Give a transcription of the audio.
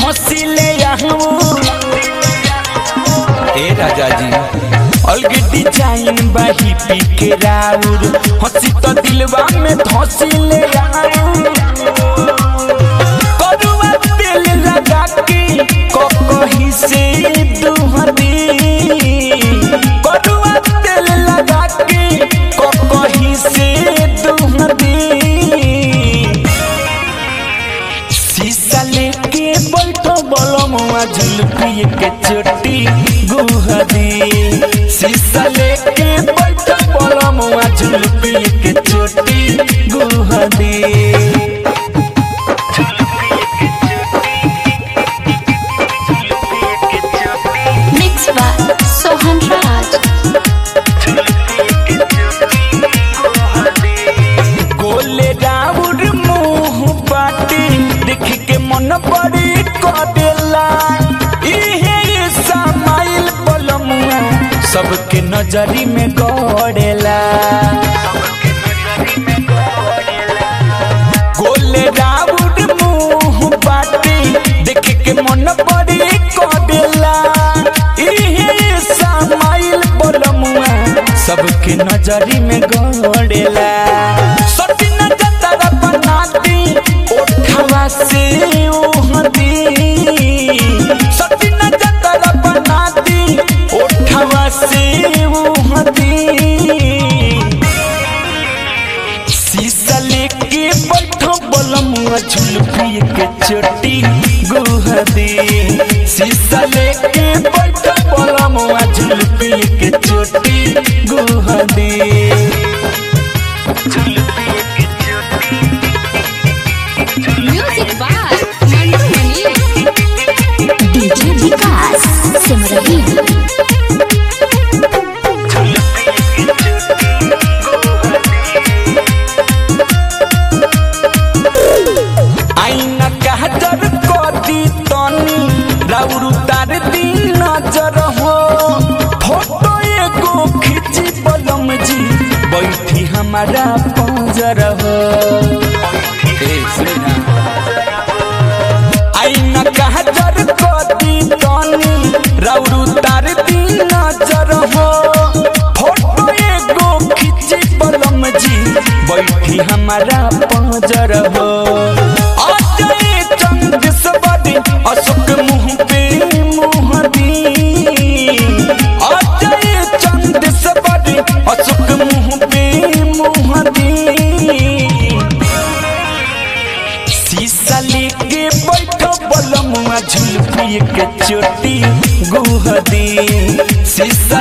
धसिले ए राजा जी अलग डिजाइन बाही पी के राउर हंसी तो दिलवा में धसिले करुआ तेल लगा के ककही से दुहरी करुआ तेल लगा के ककही से दुहरी शीशा लेके बैठो बलमुआ झुलपी के चोटी गुहदी शीशा लेके बैठो बलमुआ झुलपी के चोटी गुहदी Mixed by Sohan Raj. गोले राउर मुंह बाटी देख के मन बड़ी कदेला इहे समाइल बलमुआ सबके नजरी में गड़ेला गोले राउर मुंह बाटी देख के मन बड़ी कदेला इहे समाइल बलमुआ सबके नजरी में गड़ेला सटिन जतरा बनाती ओठवा से ओहदी सटिन जतरा बनाती ओठवा से ओहदी शीशा लेके बैठो बलमुआ झुलपी के चोटी गुहदी शीशा लेके बैठो बलमुआ झुलपी के चोटी गुहदी Music by Mandu Mani. DJ Vikas Simrahi आईना कहतर कदी तनी राउर तार दी नजर हो फोटो एगो खींची बलम जी बैठी हमारा पंजर हो ए, सुना। आईना कहतर कदी तनी राउर तार दी नजर हो फोटो एगो खींची बलम जी बैठी हमारा पंजर हो अजय चंद सबरी अशोक मुंह पे मुंह दी अजय चंद सबरी अशोक मुंह पे मुंह दी शीशा लेके बैठो बलमुआ झुलपी के चोटी गुहदी शीशा